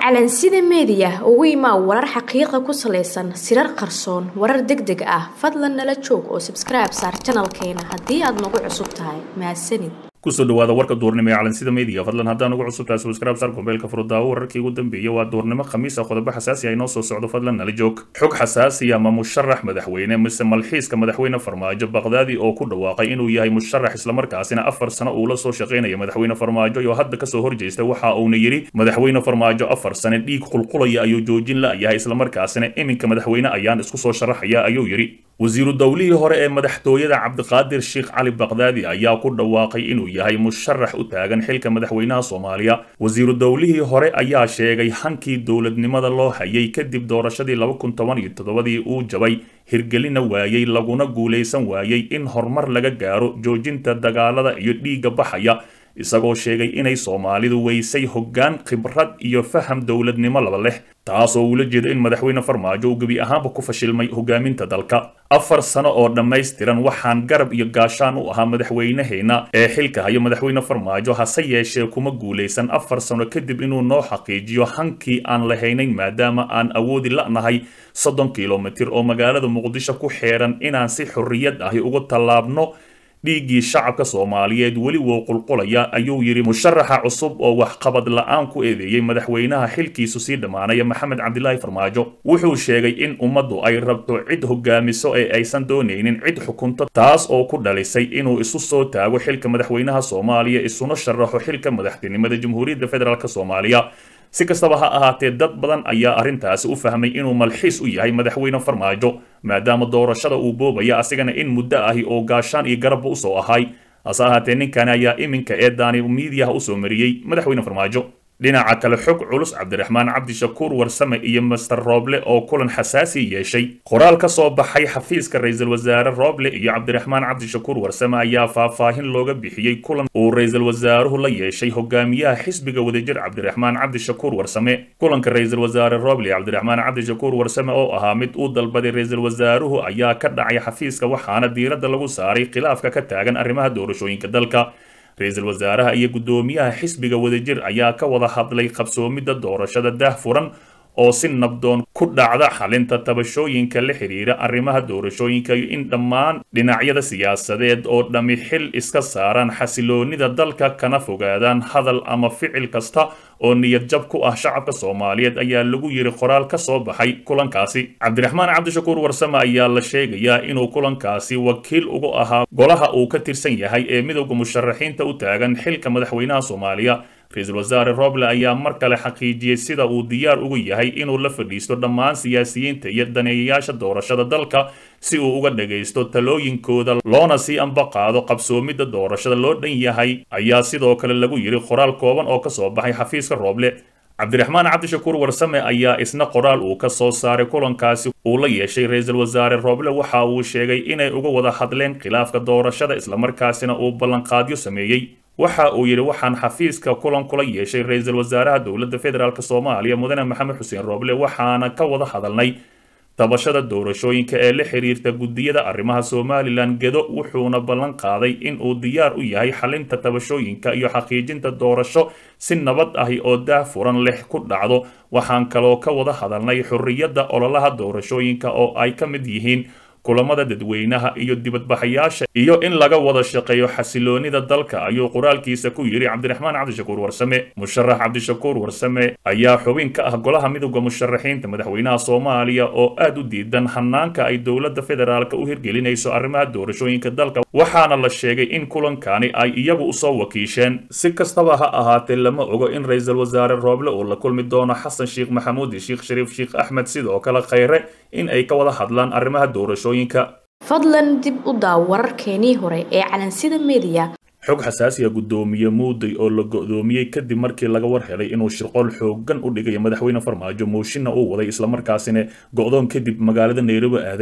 calansida meediya ugu imaa warar xaqiiqa ku salaysan sirar qarsoon warar deg deg ah fadlan nala joog oo sabskribe saar janalkeena haddii aad nagu cusub tahay mahadsanid kusoo dhawaada warka duurnimo ee calansida media fadlan haddaan ugu cusub tahay subscribe sar kumbeelka furdaawo wararkii ugu dambeeyay waa duurnimo khamiis ah qodobo xasaasi ah inoo soo socdo fadlan nala joog xog xasaasi ama musharax madaxweyne mise malxiiska madaxweyne farmaajo baqdaadi oo ku dhawaaqay inuu yahay musharax islamarkaasina afar sano uu la soo shaqaynaya madaxweyne farmaajo oo hadda kasoo horjeesta waxa uuna yidhi madaxweyne farmaajo afar sane dhiig qulqulaya ayuu joojin la-yahay islamarkaasina iminka madaxweyne ayaan isku soo sharaxaya ayuu yidhi wasiiru dowlihii hore ee madaxtooyada cabdiqaadir sheekh cali baqdaadi ayaa ku dhawaaqay inuu yahay musharax u taagan xilka madaxweynaha soomaaliya wasiiru dowlihii hore ayaa sheegay hankii dowladnimada loo hayay kadib doorashadii laba kun toban iyo toddobadii uu jabay hirgelina waayey laguna guulaysan waayey in horumar laga gaaro joojinta dagaalada iyo dhiigga baxaya isagoo sheegay inay soomaalidu weysay hoggaan khibrad iyo faham dowladnimo laba leh taasoo uula jeeda in madaxweyne farmaajo uu gebi ahaanba ku fashilmay hogaaminta dalka afar sano oo dhammaystiran waxaan garab iyo gaashaan u ahaa madaxweyneheenna ee xilka hayo madaxweyne farmaajo hase yeeshee kuma guulaysan afar sano kadib inuu noo xaqiijiyo hankii aan lahaynayn maadaama aan awoodi la'nahay soddon kilomitir oo magaalada muqdisho ku xeeran inaan si xorriyad ahi uga tallaabno dhiiggii shacabka soomaaliyeed weli wuu qulqulaya ayuu yidhi musharaxa cusub oo waxqabad la-aan ku eedeeyey madaxweynaha xilkiisu sii dhammaanaya maxamed cabdilaahi farmaajo wuxuu sheegay in ummaddu ay rabto cid hogaamiso ee aysan doonaynin cid xukunto taas oo ku dhalisay inuu isu soo taago xilka madaxweynaha soomaaliya isuna sharaxo xilka madaxtinimada jamhuuriyadda federaalk soomaaliya si kastaba ha ahaatee dad badan ayaa arrintaasi u fahmay inuu malxiis u yahay madaxweyne farmaajo maadaama doorashada uu boobaya asigana in muddo ahi oo gaashaan iyo garabba usoo ahay hase ahaatee ninkan ayaa iminka ee daani miidiyaha usoo mariyey madaxweyne farmaajo dhinaca kale xog culus cabdiraxmaan cabdishakuur warsame iyo master rooble oo kulan xasaasi yeeshay qoraal ka soo baxay xafiiska ra-iisul wasaare rooble iyo cabdiraxmaan cabdishakuur warsame ayaa faahfaahin looga bixiyey kulan uu ra-iisul wasaaruhu la yeeshay hogaamiyaha xisbiga wadajir cabdiraxmaan cabdishakuur warsame kulanka ra-iisul wasaare rooble iyo cabdiraxmaan cabdishakuur warsame oo ahaa mid uu dalbaday ra-iisul wasaaruhu ayaa ka dhacay xafiiska waxaana diiradda lagu saaray khilaafka ka taagan arrimaha doorashooyinka dalka ra-iisul wasaaraha iyo guddoomiyaha xisbiga wadajir ayaa ka wada hadlay qabsoomidda doorashada daah furan oo si nabdoon ku dhacda xalinta tabashooyinka la xidhiira arrimaha doorashooyinka iyo in dhammaan dhinacyada siyaasadeed oo dhammi xil iska saaraan xasiloonida dalka kana fogaadaan hadal ama ficil kasta oo niyad jab ku ah shacabka soomaaliyeed ayaa lagu yiri qoraal ka soo baxay kulankaasi cabdiraxmaan cabdishakuur warsame ayaa la sheegayaa inuu kulankaasi wakiil ugu ahaa golaha uu ka tirsan yahay ee midowda musharaxiinta u taagan xilka madaxweynaha soomaaliya ra-iisul wasaare roble ayaa mar kale xaqiijiyey sida uu diyaar ugu yahay inuu la fadhiisto dhammaan siyaasiyiinta iyo daneeyayaasha doorashada dalka si uu uga dhagaysto talooyinkooda loona sii ambaqaado qabsoomidda doorashada loo dhan yahay ayaa sidoo kale lagu yidhi qoraal kooban oo ka soo baxay xafiiska rooble cabdiraxmaan cabdishakuur warsame ayaa isna qoraal uu ka soo saaray kulankaasi uu la yeeshay ra-iisul wasaare rooble waxa uu sheegay inay uga wada hadleen khilaafka doorashada islamarkaasina uu ballanqaadyo sameeyey waxa uu yidhi waxaan xafiiska kulan kula yeeshay ra-iisul wasaaraha dowladda federaalk soomaaliya mudane maxamed xuseen rooble waxaana ka wada hadalnay tabashada doorashooyinka ee la xiriirta guddiyada arrimaha somalilan gedo wuxuuna ballan qaaday in uu diyaar u yahay xalinta tabashooyinka iyo xaqiijinta doorasho si nabad ahi oo daah furan leh ku dhacdo waxaan kaloo ka wada hadalnay xorriyadda ololaha doorashooyinka oo ay ka mid yihiin kulamada dadweynaha iyo dibadbaxayaasha iyo in laga wada shaqeeyo xasiloonida dalka ayuu qoraalkiisa ku yidhi cabdiraxmaan cabdishakuur warsame musharax cabdishakuur warsame ayaa xubin ka ah golaha midowda musharaxiinta madaxweynaha soomaaliya oo aad u diidan hanaanka ay dowladda federaalk u hirgelinayso arrimaha doorashooyinka dalka waxaana la sheegay in kulankani ay iyagu usoo wakiisheen si kastaba ha ahaatee lama ogo in ra-iisul wasaare rooble uu la kulmi doono xasan sheekh maxamuud iyo sheekh shariif sheekh axmed sidoo kale khayre in ay ka wada hadlaan arrimaha doorashooyinka fadlan dib u daaw wararkeenii hore ee calansida meediya xog xasaasiya guddoomiye muuday oo la go-doomiyey kadib markii laga war helay inuu shirqool xoogan u dhigayo madaxweyne farmaajo mooshinna uu waday islamarkaasina go-doon kadib magaalada nairobi aaday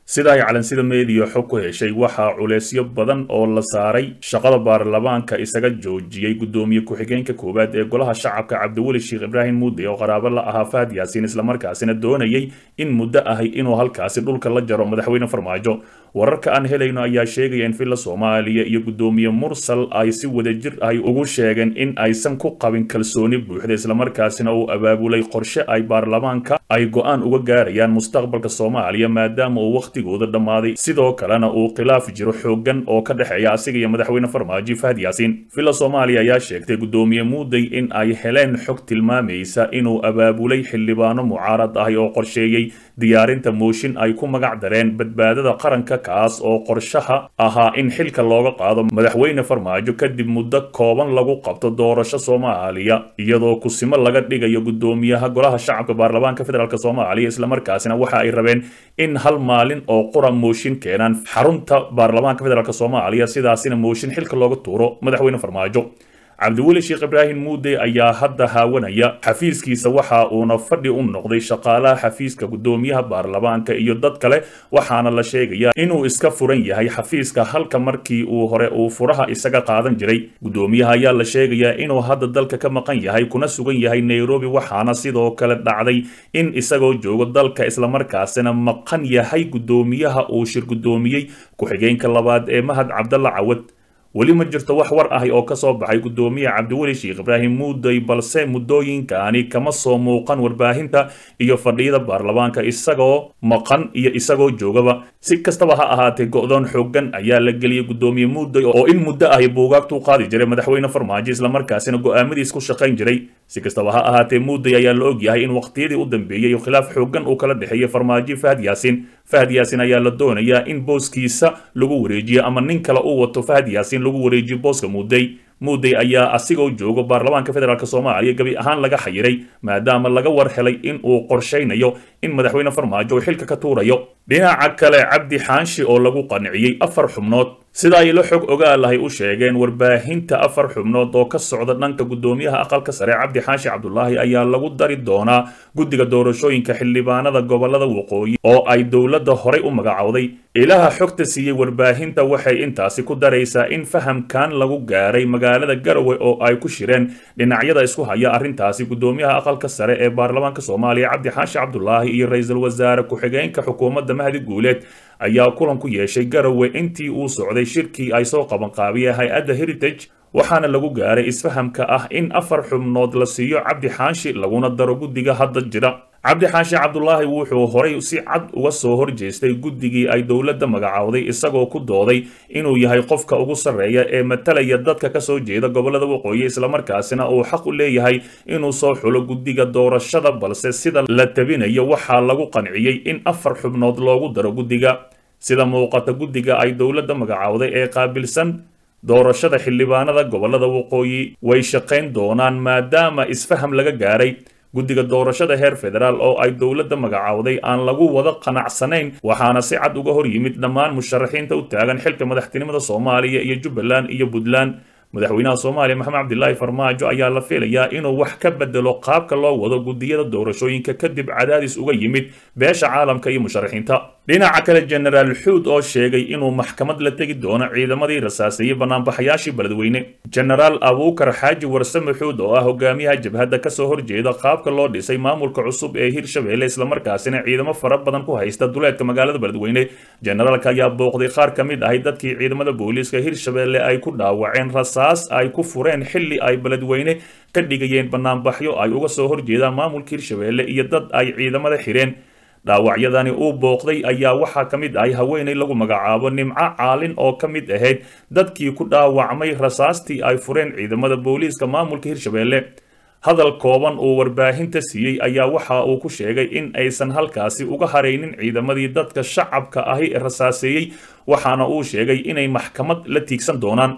sida ay calansida meediya xog ku heshay waxaa culeysyo badan oo la saaray shaqada baarlamaanka isaga joojiyey guddoomiye ku-xigeenka koowaad ee golaha shacabka cabdiweli sheekh ibraahim muude oo qaraabo la ahaa fahad yaasiin islamarkaasina doonayay in muddo ahay inuu halkaasi dhulka la jaro madaxweyne farmaajo wararka aan helayno ayaa sheegaya in villa soomaaliya iyo guddoomiye mursal ay si wadajir ahy ugu sheegeen in aysan ku qabin kalsooni buuxda islamarkaasina uu abaabulay qorshe ay baarlamaanka ay go-aan uga gaarayaan mustaqbalka soomaaliya maadaama uu wakhtigooda dhammaaday sidoo kalena uu khilaaf jiro xoogan oo ka dhexeeya asiga iyo madaxweyne farmaajo fahad yaasiin villa soomaaliya ayaa sheegtay guddoomiye muuday in ay heleen xog tilmaamaysa inuu abaabulay xildhibaano mucaarad ahi oo qorsheeyey diyaarinta mooshin ay ku magac dareen badbaadada qaranka kaas oo qorshaha ahaa in xilka looga qaado madaxweyne farmaajo kadib muddo kooban lagu qabto doorasho soomaaliya iyadoo kusimo laga dhigayo guddoomiyaha golaha shacabka baarlamaanka federaalk soomaaliya islamarkaasina waxa ay rabeen in hal maalin oo qura mooshin keenaan xarunta baarlamaanka federaalk soomaaliya sidaasina mooshin xilka looga tuuro madaxweyne farmaajo cabdiweli sheekh ibraahim muude ayaa hadda haawanaya xafiiskiisa waxa uuna fadhi u noqday shaqaalaha xafiiska guddoomiyaha baarlamaanka iyo dad kale waxaana la sheegayaa inuu iska furan yahay xafiiska halka markii uu hore uu furaha isaga qaadan jiray guddoomiyaha ayaa la sheegayaa inuu hadda dalka ka maqan yahay kuna sugan yahay nairobi waxaana sidoo kale dhacday in isagoo joogo dalka islamarkaasina maqan yahay guddoomiyaha uu shir guddoomiyey ku-xigeenka labaad ee mahad cabdalla cawad weli ma jirto wax war ahi oo ka soo baxay guddoomiye cabdiweli sheekh ibraahim muuday balse muddooyinkani kama soo muuqan warbaahinta iyo fadhiyada baarlamaanka isagoo maqan iyo isagoo joogaba si kastaba ha ahaatee go-doon xoogan ayaa la geliyey guddoomiye muuday oo in muddo ahi buugaagtuu qaadi jiray madaxweyne farmaajo islamarkaasina go-aamadiis ku shaqayn jiray si kastaba ha ahaatee muuday ayaa la ogyahay in waqtiyadii u dambeeyey khilaaf xoogan uu kala dhexeeyey farmaajo fahad yaasiin fahad yaasiin ayaa la doonayaa in booskiisa lagu wareejiyo ama nin kale uu wato fahad yaasiin lagu wareejiyo booska muuday muuday ayaa asigoo joogo baarlamaanka federaalk soomaaliya gebi ahaan laga xayiray maadaama laga war helay in uu qorshaynayo in madaxweyne farmaajo uu xilka ka tuurayo dhinaca kale cabdi xaanshi oo lagu qanciyey afar xubnood sida ay la xog ogaalahay u sheegeen warbaahinta afar xubnood oo ka socda dhanka guddoomiyaha aqalka sare cabdi xaashi cabdulaahi ayaa lagu dari doonaa guddiga doorashooyinka xildhibaanada gobolada waqooyi oo ay dowladda horay u magacowday ilaha xogta siiyey warbaahinta waxay intaasi ku daraysaa in fahamkan lagu gaaray magaalada garowe oo ay ku shireen dhinacyada isku haya arrintaasi guddoomiyaha aqalka sare ee baarlamaanka soomaaliya cabdi xaashi cabdulaahi iyo ra-iisul wasaare ku-xigeenka xukuumadda mahdi guuleed ayaa kulan ku yeeshay garowe intii uu socday shirkii ay soo qabanqaabiyeen hay-adda heritage waxaana lagu gaaray isfahamka ah in afar xubnood la siiyo cabdi xaashi laguna daro guddiga hadda jira cabdi xaashi cabdulaahi wuxuu horay si cad uga soo horjeestay guddigii ay dowladda magacowday isagoo ku dooday inuu yahay qofka ugu sarreeya ee matalaya dadka ka soo jeeda gobolada waqooyi islamarkaasina uu xaq u leeyahay inuu soo xulo guddiga doorashada balse sida la tabinayo waxaa lagu qanciyey in afar xubnood loogu daro guddiga sida muuqata guddiga ay dowladda magacowday ee qaabilsan doorashada xildhibaanada gobolada waqooyi way shaqayn doonaan maadaama isfaham laga gaaray guddiga doorashada heer federaal oo ay dowladda magacowday aan lagu wada qanacsanayn waxaana si cad uga hor yimid dhammaan musharaxiinta u taagan xilka madaxtinimada soomaaliya iyo jubbaland iyo puntland madaxweynaha soomaaliya maxamed cabdilaahi farmaajo ayaa la filayaa inuu wax ka bedelo qaabka loo wado guddiyada doorashooyinka kadib cadaadis uga yimid beesha caalamka iyo musharaxiinta dhinaca kale jenaraal xuud oo sheegay inuu maxkamad la tegi doono ciidamadii rasaaseeyey banaanbaxayaashii beledweyne jenaraal abuukar xaaji warsame xuud oo ah hogaamiyaha jabhadda kasoo horjeeda qaabka loo dhisay maamulka cusub ee hirshabeelle islamarkaasina ciidamo fara badan ku haysta duleedka magaalada beledweyne jenaraalka ayaa booqday qaar ka mid ahay dadkii ciidamada booliiska hirshabeelle ay ku dhaawaceen rasaas ay ku fureen xilli ay beledweyne ka dhigayeen banaanbaxyo ay uga soo horjeedaan maamulka hirshabeelle iyo dad ay ciidamada xireen dhaawacyadani uu booqday ayaa waxaa ka mid ahay haweenay lagu magacaabo nimco caalin oo ka mid ahayd dadkii ku dhaawacmay rasaastii ay fureen ciidamada booliiska maamulka hirshabeelle hadal kooban uu warbaahinta siiyey ayaa waxa uu ku sheegay in aysan halkaasi uga haraynin ciidamadii dadka shacabka ahi rasaaseeyey waxaana uu sheegay inay maxkamad la tiigsan doonaan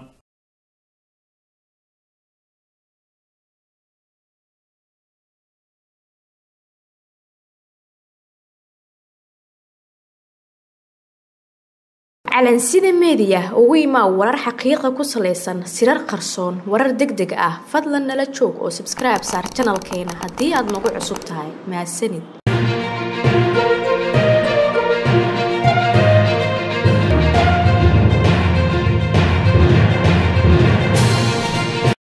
calansida meediya ugu imaa warar xaqiiqa ku salaysan sirar qarsoon warar deg deg ah fadlan nala joog oo sabskribe saar janalkeena haddii aad nagu cusub tahay mahadsanid